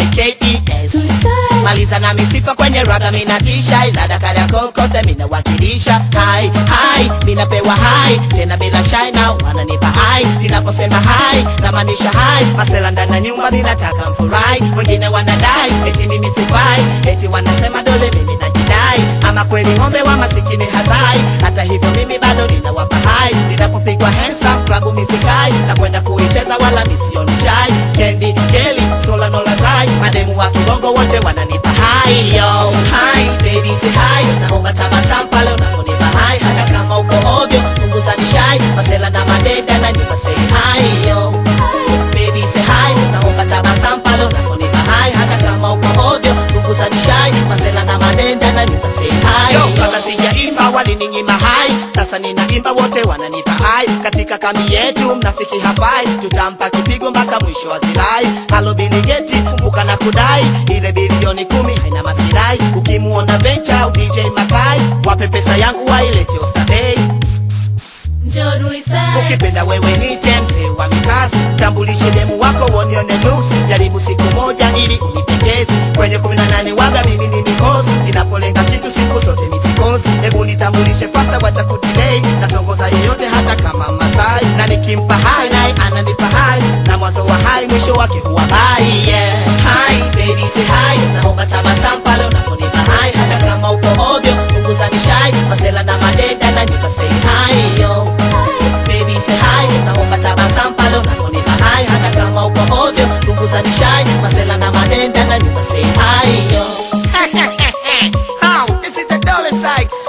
Y-K-E-S maliza na misifa kwenye raga minatisha ilada kada kokote minawakilisha hai hai minapewa hai tena bila shai na wananipa hai ninaposema hai namaanisha hai masela ndani ya nyumba minataka mfurahi wengine wanadai eti mimi sifai eti wanasema dole mimi najidai ama kweli ng'ombe wa masikini hazai hata hivyo mimi bado ninawapa hai ninapopigwa handsome klabu misikai na kwenda kuicheza wala misioni shai kendi keli skola nolazai mademu wa kibongo wote wananipa hai yo hai baby say hai naomba tabasamu pale unaponipa hai hata kama uko ovyo punguza nishai masela na madenda na nyumba say hai yo baby say hai naomba tabasamu pale unaponipa hai hata kama uko ovyo punguza nishai masela na madenda na nyumba say hai yo kabla sijaimba walininyima hai sasa ninaimba wote wananipa hai katika kambi yetu mnafiki hafai tutampa kipigo mpaka mwisho wa zilai halo biligeti kumbuka na kudai ile bilioni kumi haina masirai ukimuona vencha au dj makai wape pesa yangu wailete ostabei Njoo Nurisaid. ukipenda wewe nite mzee wa mikasi tambulishe demu wako wonione nuksi jaribu siku moja ili unipendezi kwenye kumi na nane waga mimi ni mikosi ninapolenga kitu siku zote misikosi hebu nitambulishe fasta wacha kudilei natongoza yeyote hata kama masai na nikimpa hai naye ananipa hai na mwanzo wa hai mwisho wake huwa bai yeah. hai baby say hai naomba tabasamu pale unaponipa hai hata kama uko ovyo punguza nishai masela na madenda na nyumba say hai yo baby say hi naomba tabasamu pale unaponipa hai hata kama uko ovyo punguza nishai masela na madenda na nyumba say hi yo How? This is the Dollar Sykes.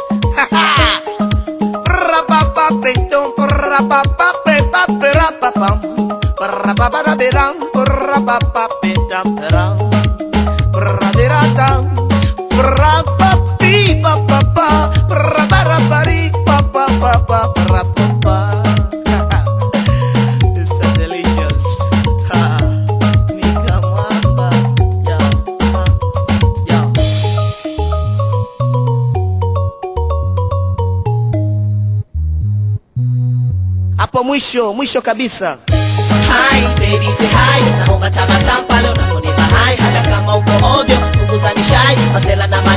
Ra-ba-ba-be-dum, ra-ba-ba-be-ba-be-ra-ba-bum. Ra-ba-ba-da-be-dum, ra-ba-ba-be-dum-da-dum. Ra-ba-da-dum, ra-ba-bi-ba-ba-ba, ra-ba-ra-ba-ri-ba-ba-ba-ba, ra-ba-ba. It's so delicious. Ha. Nika mwamba. Yo, ha. Yo. hapo mwisho mwisho kabisa Hi, baby say hi naomba tabasamu pale unaponipa hai hata kama uko ovyo punguza nishai masela na